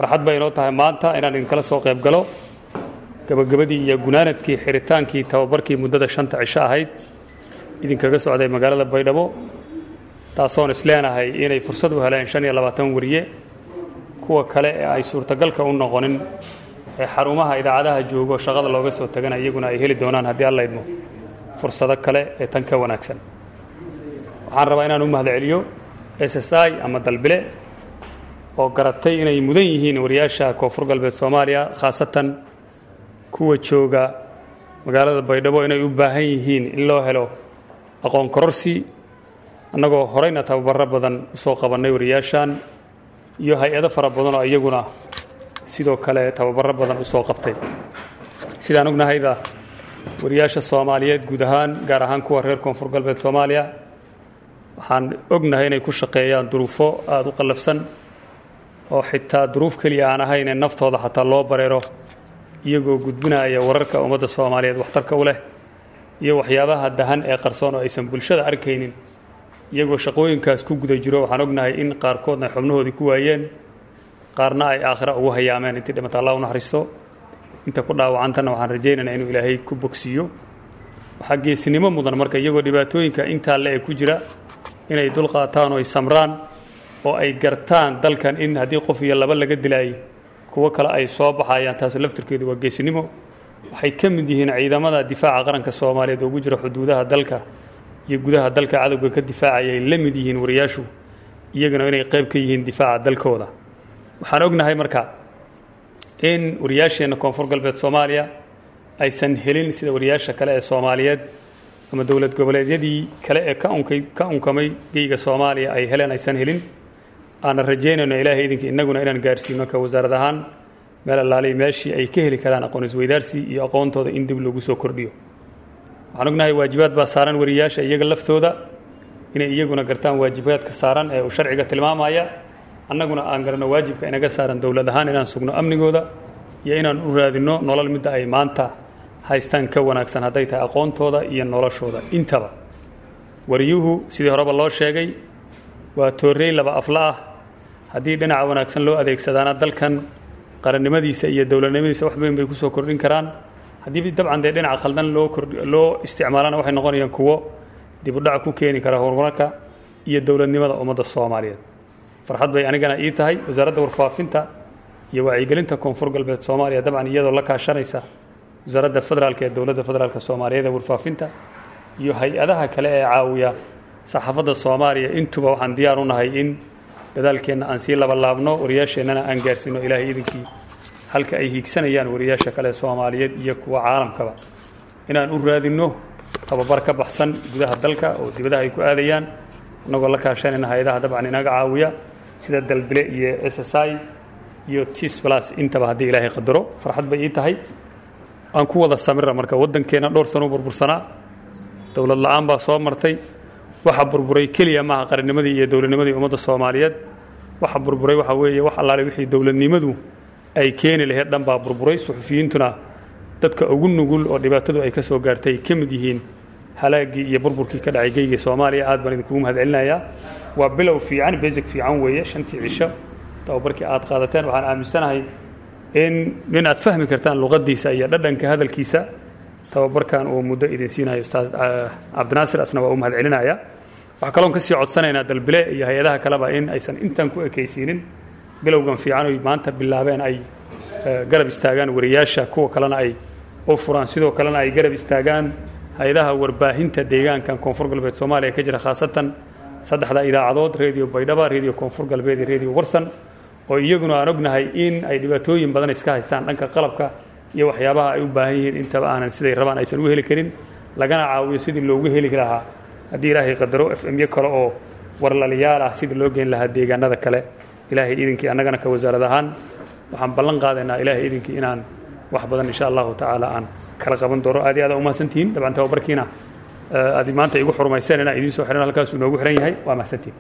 farxad bay inoo tahay maanta inaan idinkala soo qayb galo gabagabadii iyo gunaanadkii xiritaankii tababarkii muddada shanta cisho ahayd idinkaga socday magaalada baydhabo taasoon isleenahay inay fursad u heleen shan iyo labaatan wariye kuwa kale ee ay suurtagalka u noqonin ee xarumaha idaacadaha joogo shaqada looga soo tagana iyaguna ay heli doonaan haddii alla idmo fursado kale ee tan ka wanaagsan waxaan rabaa inaan u mahadceliyo s s i ama dalbile oo garatay inay mudan yihiin wariyaasha koonfur galbeed soomaaliya khaasatan kuwa jooga magaalada baydhabo inay u baahan yihiin in loo helo aqoon kororsi annagoo horeyna tababaro badan usoo qabannay wariyaashan iyo hay-ado fara badan oo iyaguna sidoo kale tababaro badan usoo qabtay sidaan ognahayda wariyaasha soomaaliyeed guud ahaan gaar ahaan kuwa reer koonfur galbeed soomaaliya waxaan ognahay inay ku shaqeeyaan duruufo aada u qallafsan oo xitaa duruuf keliya aan ahayn ee naftooda xataa loo bareero iyagoo gudbinaya wararka ummadda soomaaliyeed waxtarka u leh iyo waxyaabaha dahan ee qarsoon oo aysan bulshada arkaynin iyagoo shaqooyinkaas ku guda jiro waxaan ognahay in qaarkoodna ay xubnahoodii ku waayeen qaarna ay aakhira ugu hayaameen intii dhimata allah u naxariisto inta ku dhaawacantana waxaan rajaynaynaa inuu ilaahay ku bogsiiyo waxaa geesinimo mudan marka iyagoo dhibaatooyinka intaa le ee ku jira inay dulqaataan oo ay samraan oo ay gartaan dalkan in haddii qof iyo laba laga dilaayay kuwo kale ay soo baxayaan taasu laftirkeedu waa geesinimo waxay ka mid yihiin ciidamada difaaca qaranka soomaaliyeed oo ugu jira xuduudaha dalka iyo gudaha dalka cadowga ka difaacaya ay la mid yihiin wariyaashu iyaguna inay qayb ka yihiin difaaca dalkooda waxaan ognahay marka in wariyaasheenna koonfur galbeed soomaaliya aysan helin sida wariyaasha kale ee soomaaliyeed ama dowlad goboleedyadii kale ee ka unkay ka unkamay geyga soomaaliya ay heleen aysan helin aanan rajaynayno ilaahay idinka innaguna inaan gaarsiino ka wasaarad ahaan meel allaalay meeshii ay ka heli karaan aqoon isweydaarsi iyo aqoontooda in dib lagu soo kordhiyo waxaan ognahay waajibaad baa saaran wariyaasha iyaga laftooda inay iyaguna gartaan waajibaadka saaran ee uu sharciga tilmaamaya annaguna aan garanno waajibka inaga saaran dowlad ahaan inaan sugno amnigooda iyo inaan u raadinno nolol midda ay maanta haystaan ka wanaagsan hadday tahay aqoontooda iyo noloshooda intaba wariyuhu sidii horeba loo sheegay waa toorrey laba afla ah haddii dhinaca wanaagsan loo adeegsadaana dalkan qarannimadiisa iyo dowladnimadiisa wax weyn bay kusoo kordhin karaan haddii dabcan dee dhinaca khaldan loo loo isticmaalana waxay noqonayaan kuwo dibudhac ku keeni kara horumarka iyo dowladnimada ummadda soomaaliyeed farxad bay anigana ii tahay wasaaradda warfaafinta iyo wacyigelinta koonfur galbeed soomaaliya dabcan iyadoo la kaashanaysa wasaaradda federaalka ee dowladda federaalk soomaaliyeed ee warfaafinta iyo hay-adaha kale ee caawiya saxaafadda soomaaliya intuba waxaan diyaar u nahay in dadaalkeenna aan sii labalaabno wariyaasheennana aan gaarsiino ilaahay idinkii halka ay hiigsanayaan wariyaasha kale soomaaliyeed iyo kuwa caalamkaba inaan u raadinno tababar ka baxsan gudaha dalka oo dibadaha ay ku aadayaan innagoo la kaashanayna hay-adaha dabcan inaga caawiya sida dalbile iyo s s i iyo tis plus intaba haddii ilaahay qadaro farxad bay ii tahay aan ku wada samira marka waddankeenna dhowr sano u burbursanaa dowlad la-aan baa soo martay waxa burburay keliya maaha qarannimadii iyo dowladnimadii ummadda soomaaliyeed waxa burburay waxa weeye wax allaale wixii dowladnimadu ay keeni lahayd dhan baa burburay suxufiyiintuna dadka ugu nugul oo dhibaatadu ay ka soo gaartay ka mid yihiin halaagii iyo burburkii ka dhacay geyga soomaaliya aad baan idinkugu mahad celinayaa waa bilow fiican basic fiican weeye shantii cisho tababarkii aad qaadateen waxaan aaminsanahay in in aad fahmi kartaan luqadiisa iyo dhadhanka hadalkiisa tababarkan uu muddo idin siinayo ustaad cabdinaasir asna waa u mahad celinaya waxaa kaloon kasii codsanaynaa dalbile iyo hay-adaha kaleba in aysan intan ku ekaysiinin bilowgan fiican oy maanta bilaabeen ay garab istaagaan wariyaasha kuwa kalena ay u furaan sidoo kalena ay garab istaagaan hay-adaha warbaahinta deegaankan koonfur galbeed soomaaliya ka jira khaasatan saddexda idaacadood radio baydhaba radio koonfur galbeed iyo radio warsan oo iyaguna aan ognahay in ay dhibaatooyin badan iska haystaan dhanka qalabka iyo waxyaabaha ay u baahan yihiin intaba aanan siday rabaan aysan u heli karin lagana caawiyo sidii loogu heli lahaa haddii ilaahay qadaro f m yo kale oo warlaliyaal ah sidii loo geyn lahaa deegaanada kale ilaahay idinkii annagana ka wasaarad ahaan waxaan ballan qaadaynaa ilaahay idinkii inaan wax badan insha allahu tacaala aan kala qaban doono aad iyo aad umahadsantihiin dabcan tababarkiina aad maanta igu xurmayseen inaan idiin soo xihan halkaasuu noogu xihan yahay waa mahadsantihiin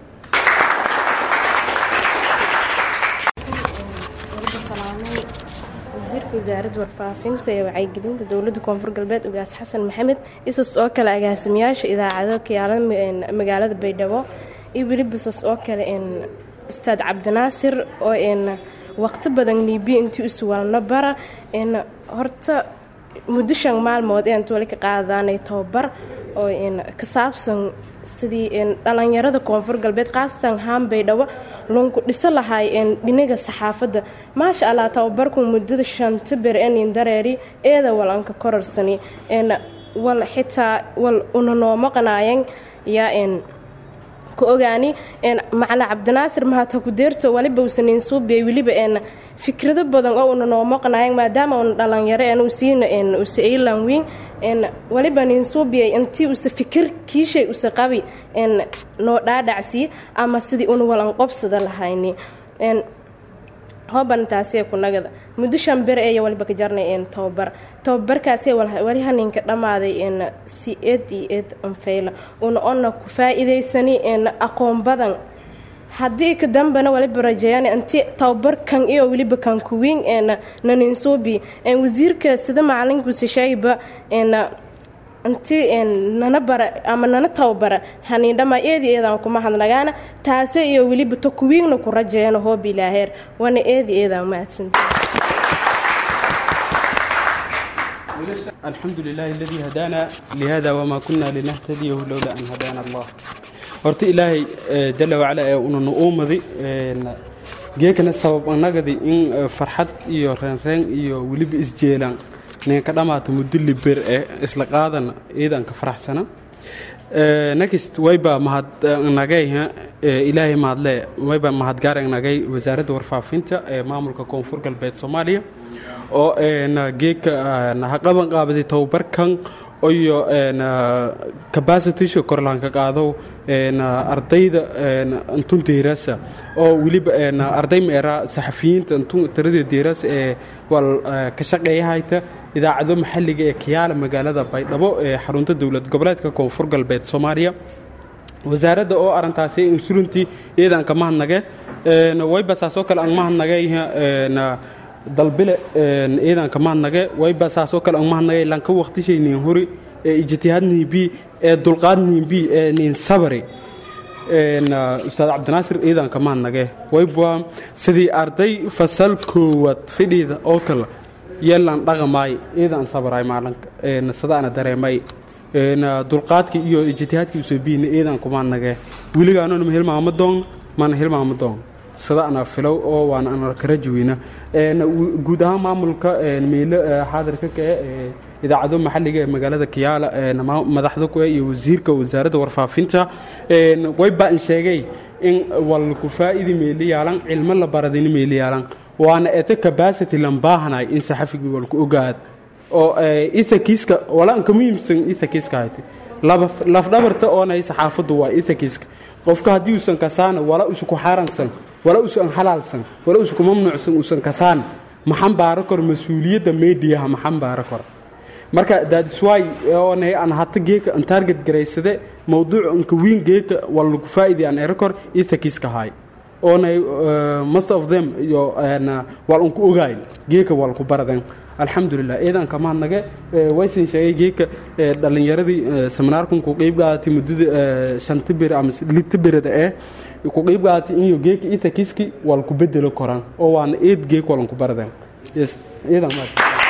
wasiirka wasaaradda warfaafinta ee wacyigelinta dowladda koonfur galbeed ugaas xasan maxamed isas oo kale agaasimayaasha idaacado kayaala magaalada baydhabo iyo weli bisas oo kale ustaad cabdinaasir oo waqti badan niibiya intii isu walna bara horta muddo shan maalmood ee inta wali ka qaadaanay tababar oo ka saabsan sidii dhalinyarada koonfur galbeed khaasatan haanbay dhawo lunku dhiso lahay dhinaga saxaafadda maasha allah tababarku muddada shanta ber enin dareeri eeda wal anka korarsani wal xitaa wal una noo maqnaayan yaa ka ogaani macala cabdinaasir mahata kudeerto waliba usanin suubiyay weliba fikrado badan oo una noo maqnayan maadaama una dhalinyaro en usiina usa aylan wiin waliba nin suubiyay intii usa fikir kiishay usa qabi noo dhaadhacsiye ama sidii una walan qobsada lahayni hooban taasee kunagada muddo shan ber eeya waliba ka jarnay tababar tababarkaasee wali haninka dhammaaday si eed iyo eed anfayla una ona ku faa-iidaysani aqoon badan haddii ka dambena waliba rajeeyaan inti tababarkan iyo weliba kan kuwiin naninsuubi wasiirka sida macalinkuusa sheegayba inti nana bara ama nana tababara haniindhamaa eedi eedaan kuma hadnagaana taase iyo weliba to kuwiigna ku rajeeyana hoob ilaaheer wana eedi eedaan mahadsanta الحمد لله الذي هدانا لهذا وما كنا لنهتديه لولا أن هدانا الله horta ilaahay jala wacala ee una nu uumaday geekana sabab anagadi in farxad iyo reenreen iyo weliba isjeelaan ninka dhammaata muddo liber ee isla qaadana ciidanka faraxsana next wayba mahadnagay ilaahay mahadle wayba mahadgaaranagay wasaaradda warfaafinta ee maamulka koonfur galbeed soomaaliya oo geeka haqaban qaabaday tababarkan iyo capacitisha korlaanka qaado ardayda antun deerasa oo weliba arday meera saxafiyiinta antun tirada deerasa ee wal ka shaqeeyahayta idaacado maxalliga ee kiyaala magaalada baydhabo ee xarunta dowlad goboleedka koonfur galbeed soomaaliya wasaaradda oo arintaasi insurantii iyadan ka mahadnage wayba saasoo kale aan mahadnagay dalbile ciidanka mahadnage wayba saasoo kale aan mahadnagay lanka waqtishaynin hori ee ijtihaadniinbi ee dulqaadniinbi ee nin sabari ustaad cabdinaasir ciidanka mahadnage wayba sidii arday fasal koowaad fidhiida oo kale yeelan dhaqamaay ciidan sabaray maalinka sadaana dareemay dulqaadka iyo ijtihaadka usobiina ciidanku mahadnage weligaanona ma hilmaama doon mana hilmaama doon sadaana filow oo waana ana kara jaweyna guud ahaan maamulka meelo xaadirka kae idaacado maxalliga ee magaalada kiyaala madaxda ku iyo wasiirka wasaaradda warfaafinta wayba in sheegay in walku faa'idi meeli yaalan cilmo la baradini meeli yaalan waana eto capacity lan baahanay in saxafigii walku ogaad oo ethakiska walaan ka muhiimsan ethakiska hayte lafdhabarta oonay saxaafaddu waa ethakiska qofka haddii uusan kasaana wala usu ku xaaransan wala usan halaalsan wala usu ku mamnuucsan uusan kasaan maxan baaro kor mas-uuliyadda mediaha maxan baaro kor marka daadiswaay oonay aan hata geeka aan target garaysade mawduuc anka wiin geeka wala lagu faa'idi aan ero kor ethakiska haay oonay most of them iyo wal unku ogaay geeka wal ku baradan alxamdulilah ciidanka mahadnage waysan sheegay geeka dhallinyaradii seminaarkan ku qeyb qaadatay muddada shanta bir ama lita birada ee ku qeyb qaadatay inyo geeka ethakiski wal ku bedelo koran oo waana eed geek walan ku baradan yes ciidan